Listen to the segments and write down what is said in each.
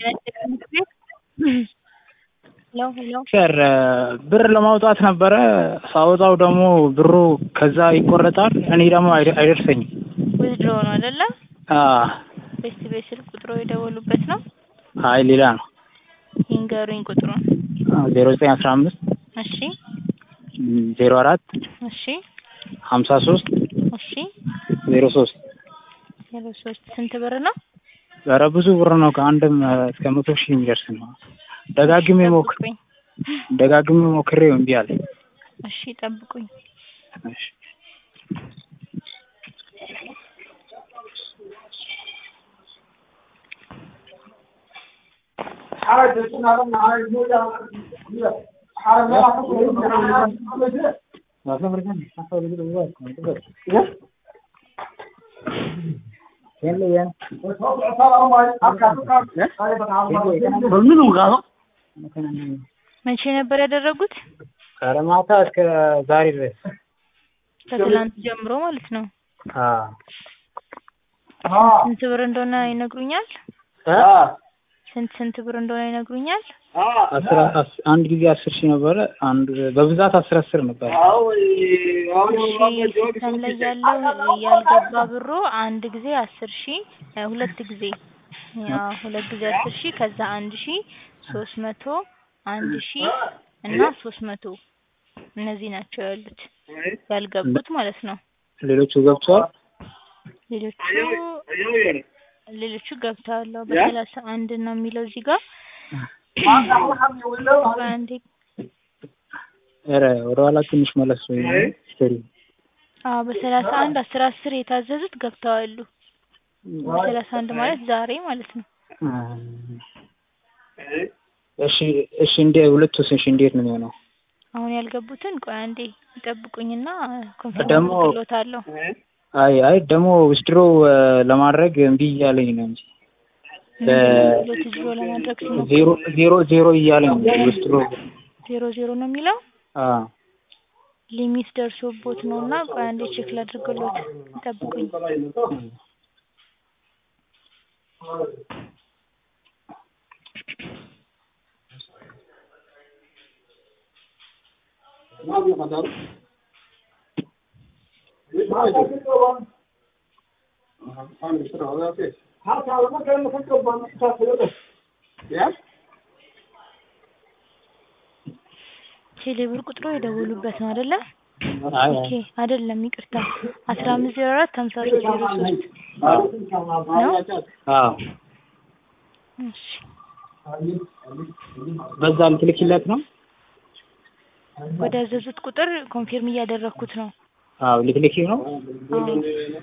ሄሎ ሄሎ ሰር ብር ለማውጣት ነበረ ሳወጣው ደግሞ ብሩ ከዛ ይቆረጣል እኔ ደግሞ አይደ- አይደርሰኝም ዊዝድሮ ነው አይደለ? አ ቤስት ቤት ስልክ ቁጥሮ የደወሉበት ነው። አይ ሌላ ነው ይንገሩኝ ቁጥሩን። ዜሮ ዘጠኝ አስራ አምስት እሺ ዜሮ አራት እሺ ሀምሳ ሶስት እሺ ዜሮ ሶስት ዜሮ ሶስት ስንት ብር ነው? ኧረ ብዙ ብር ነው ከአንድም እስከ መቶ ሺህ የሚደርስ ነው ደጋግሜ ሞክ ጠብቁኝ። ደጋግሜ ሞክሬው እምቢ አለኝ እሺ ጠብቁኝ። እሺ መቼ ነበር ያደረጉት? ከረማታ እስከ ዛሬ ድረስ ከትላንት ጀምሮ ማለት ነው። ስንት ብር እንደሆነ ይነግሩኛል? ስንት ስንት ብር እንደሆነ ይነግሩኛል? አስራ አስ- አንድ ጊዜ አስር ሺህ ነበረ አንድ በብዛት አስር አስር ነበረ እሺ ሲስተም ላይ ያለው ያልገባ ብሩ አንድ ጊዜ አስር ሺህ እ ሁለት ጊዜ ያው ሁለት ጊዜ አስር ሺህ ከዛ አንድ ሺህ ሶስት መቶ አንድ ሺህ እና ሶስት መቶ እነዚህ ናቸው ያሉት ያልገቡት ማለት ነው። ሌሎቹ ገብተዋል ሌሎቹ ሌሎቹ ገብተዋል። አዎ በሰላሳ አንድ ነው የሚለው እዚህ ጋር በአንዴ ኧረ ወደኋላ ትንሽ መለስ ወይ ስቶሪ አዎ በሰላሳ አንድ አስር አስር የታዘዙት ገብተዋሉ። በሰላሳ አንድ ማለት ዛሬ ማለት ነው። እሺ እሺ እንደ ሁለቱስ እሺ እንዴት ነው የሚሆነው? አሁን ያልገቡትን ቆይ አንዴ ይጠብቁኝና ደግሞ- ኮንፈርም አድርግሎታለሁ። አይ አይ ደግሞ ዊዝድሮ ለማድረግ እምቢ እያለኝ ነው እንጂ ሁለት ዜሮ ለማድረግ ሲሞክሩ ዜሮ ዜሮ ዜሮ እያለኝ ነው ዊዝድሮ ዜሮ ዜሮ ነው የሚለው አ ሊሚት ደርሶቦት ነው እና ቆይ አንዴ ቼክ ላድርግሎት ይጠብቁኝ። ቴሌብር ቁጥሩ የደወሉበት ነው አይደለ? አይ ኦኬ አይደለም ይቅርታ አስራ አምስት ዜሮ አራት ሀምሳ ሶስት ዜሮ ሶስት ነው። አዎ እሺ በዛ ልትልኪለት ነው? ወደ ያዘዙት ቁጥር ኮንፊርም እያደረግኩት ነው። አዎ ልትልኪው ነው? አዎ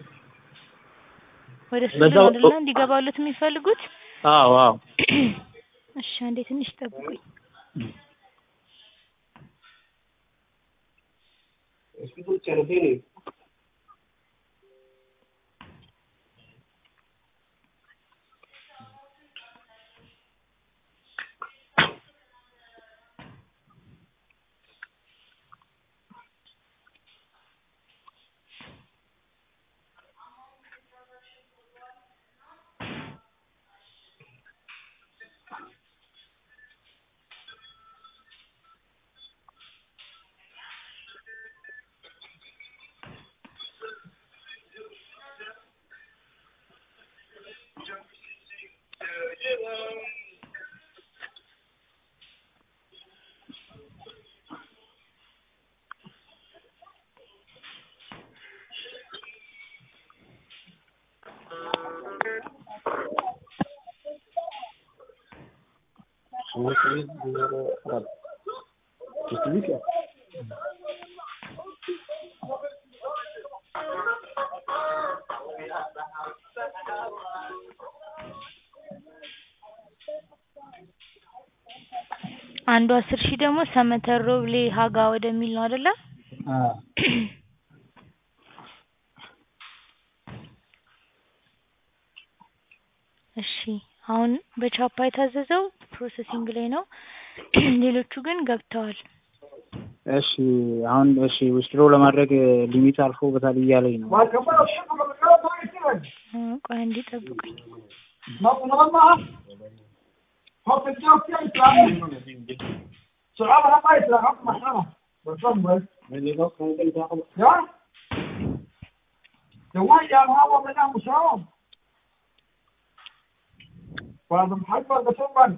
ወደ እሱ በዛው- አይደለ እንዲገባሉት የሚፈልጉት? አዎ አዎ እሺ አንዴ ትንሽ ጠብቁኝ። አንዱ አስር ሺህ ደግሞ ሰመተር ሮብሌ ሀጋ ወደሚል ነው አይደለ? አዎ እሺ አሁን በቻፓ የታዘዘው ፕሮሰሲንግ ላይ ነው። ሌሎቹ ግን ገብተዋል። እሺ አሁን እሺ ዊዝድሮ ለማድረግ ሊሚት አልፎበታል እያለኝ ነው። እ ቆይ አንዴ ጠብቁኝ። Học cái cho cái Islam. Sợ mà nó phải là học mà sao? Được không vậy? Đó. Thì quá giờ mà học bên Nam một số. Và mình thấy con cái số mình.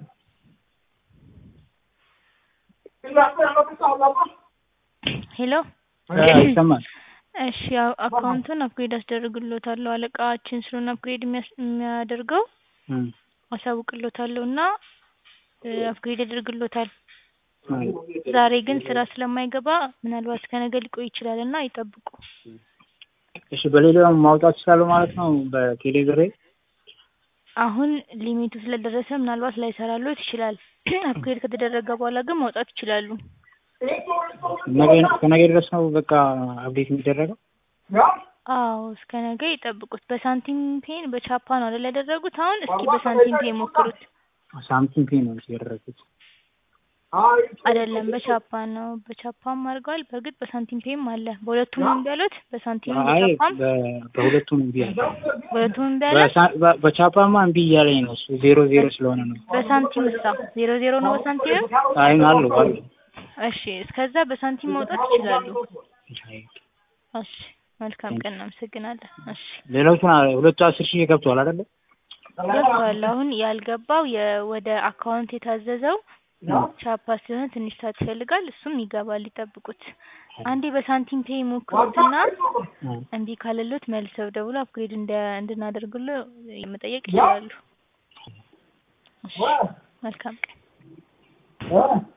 Cái lạc này nó cái sao lắm á. ሄሎ ይሰማል። እሺ ያው አካውንቱን አፕግሬድ አስደርግሎታለሁ አለቃችን ስለሆነ አፕግሬድ የሚያስ- የሚያደርገው እም፣ አሳውቅሎታለሁ እና አፕግሬድ ያደርግሎታል። እም። ዛሬ ግን ስራ ስለማይገባ ምናልባት ከነገ ሊቆይ ይችላል እና ይጠብቁ። እሺ በሌላው ማውጣት ይችላሉ ማለት ነው በቴሌብሬ አሁን ሊሚቱ ስለደረሰ ምናልባት ላይሰራሎት ይችላል። አፕግሬድ ከተደረገ በኋላ ግን ማውጣት ይችላሉ። ነገ ከነገ ድረስ ነው በቃ አፕዴት የሚደረገው። Ja. አዎ እስከ ነገ ይጠብቁት። በሳንቲም ፔን በቻፓ ነው አይደል ያደረጉት? አሁን እስኪ በሳንቲም ፔ ሞክሩት። ሳምቲንግ ፔ ነው ያደረኩት። አይደለም በቻፓ ነው። በቻፓም አድርገዋል። በእርግጥ በሳንቲም ፔም አለ። በሁለቱም ነው እምቢ ያሉት። በሳንቲም አይ በቻፓም በ- በሁለቱም እምቢ አለ። በሁለቱም እምቢ አለ። በሳ- በ- በቻፓማ እምቢ እያለኝ ነው እሱ ዜሮ ዜሮ ስለሆነ ነው። በሳንቲም እሳ ዜሮ ዜሮ ነው በሳንቲም። አይ አሉ አሉ። እሺ እስከዛ በሳንቲም ማውጣት ይችላሉ። አይ፣ እሺ መልካም ቀን፣ እናመሰግናለን። እሺ ሌሎቹን አ- ሁለቱ አስር ሺህ ገብተዋል አይደለ? ገብቷል። አሁን ያልገባው የ- ወደ አካውንት የታዘዘው ቻፓ ሲሆን ትንሽ ሰዓት ይፈልጋል። እሱም ይገባል፣ ይጠብቁት። አንዴ በሳንቲም ፔይ ሞክሩትና እ። እምቢ ካለሎት መልሰው ደውሎ አፕግሬድ እንደ እንድናደርግሎ መጠየቅ ይችላሉ። እሺ መልካም ቀን። Ja.